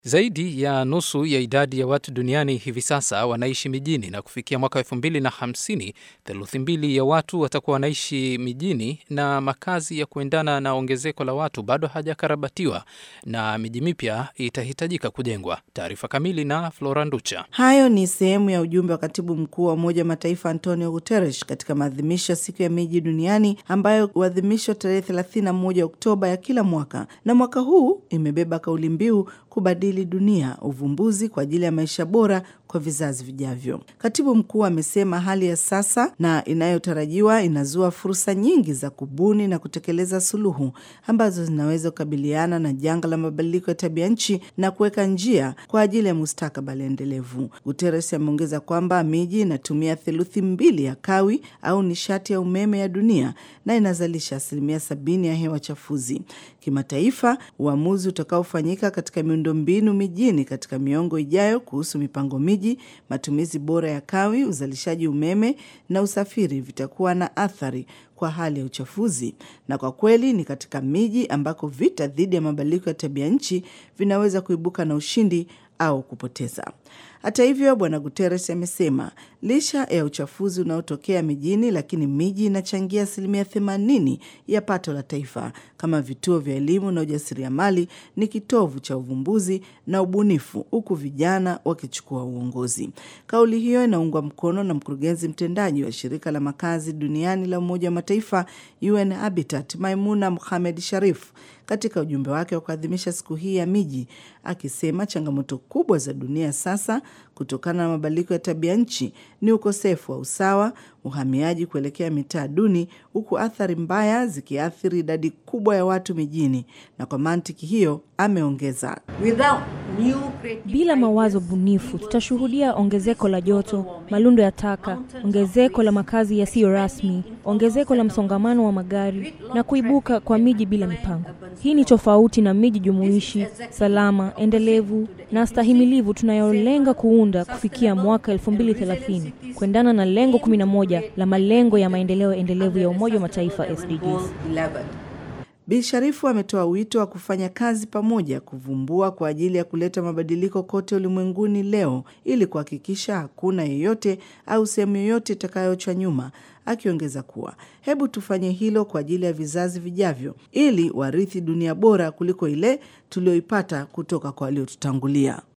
Zaidi ya nusu ya idadi ya watu duniani hivi sasa wanaishi mijini na kufikia mwaka elfu mbili na hamsini theluthi mbili ya watu watakuwa wanaishi mijini, na makazi ya kuendana na ongezeko la watu bado hajakarabatiwa na miji mipya itahitajika kujengwa. Taarifa kamili na Flora Nducha. Hayo ni sehemu ya ujumbe wa katibu mkuu wa Umoja wa Mataifa Antonio Guterres katika maadhimisho ya siku ya miji duniani ambayo huadhimishwa tarehe 31 Oktoba ya kila mwaka, na mwaka huu imebeba kauli mbiu kubadili dunia, uvumbuzi kwa ajili ya maisha bora kwa vizazi vijavyo. Katibu mkuu amesema hali ya sasa na inayotarajiwa inazua fursa nyingi za kubuni na kutekeleza suluhu ambazo zinaweza kukabiliana na janga la mabadiliko ya tabia nchi na kuweka njia kwa ajili ya mustakabali endelevu. Guterres ameongeza kwamba miji inatumia theluthi mbili ya kawi au nishati ya umeme ya dunia na inazalisha asilimia sabini ya hewa chafuzi. Kimataifa, uamuzi utakaofanyika katika miundombinu mijini katika miongo ijayo kuhusu mipango miji, matumizi bora ya kawi, uzalishaji umeme na usafiri vitakuwa na athari kwa hali ya uchafuzi. Na kwa kweli ni katika miji ambako vita dhidi ya mabadiliko ya tabia nchi vinaweza kuibuka na ushindi au kupoteza. Hata hivyo, Bwana Guterres amesema licha ya uchafuzi unaotokea mijini, lakini miji inachangia asilimia themanini ya pato la taifa. Kama vituo vya elimu na ujasiriamali, ni kitovu cha uvumbuzi na ubunifu, huku vijana wakichukua uongozi. Kauli hiyo inaungwa mkono na mkurugenzi mtendaji wa shirika la makazi duniani la Umoja wa Mataifa UN Habitat, Maimuna Mohamed Sharif katika ujumbe wake wa kuadhimisha siku hii ya miji, akisema changamoto kubwa za dunia sasa kutokana na mabadiliko ya tabia nchi ni ukosefu wa usawa, uhamiaji kuelekea mitaa duni, huku athari mbaya zikiathiri idadi kubwa ya watu mijini. Na kwa mantiki hiyo, ameongeza bila mawazo bunifu tutashuhudia ongezeko la joto, malundo ya taka, ongezeko la makazi yasiyo rasmi, ongezeko la msongamano wa magari na kuibuka kwa miji bila mipango. Hii ni tofauti na miji jumuishi, salama, endelevu na stahimilivu tunayolenga kuunda kufikia mwaka 2030 kuendana na lengo 11 la malengo ya maendeleo endelevu ya Umoja wa Mataifa SDGs. Bi Sharifu ametoa wito wa kufanya kazi pamoja kuvumbua kwa ajili ya kuleta mabadiliko kote ulimwenguni leo ili kuhakikisha hakuna yeyote au sehemu yoyote itakayoachwa nyuma, akiongeza kuwa hebu tufanye hilo kwa ajili ya vizazi vijavyo ili warithi dunia bora kuliko ile tuliyoipata kutoka kwa waliotutangulia.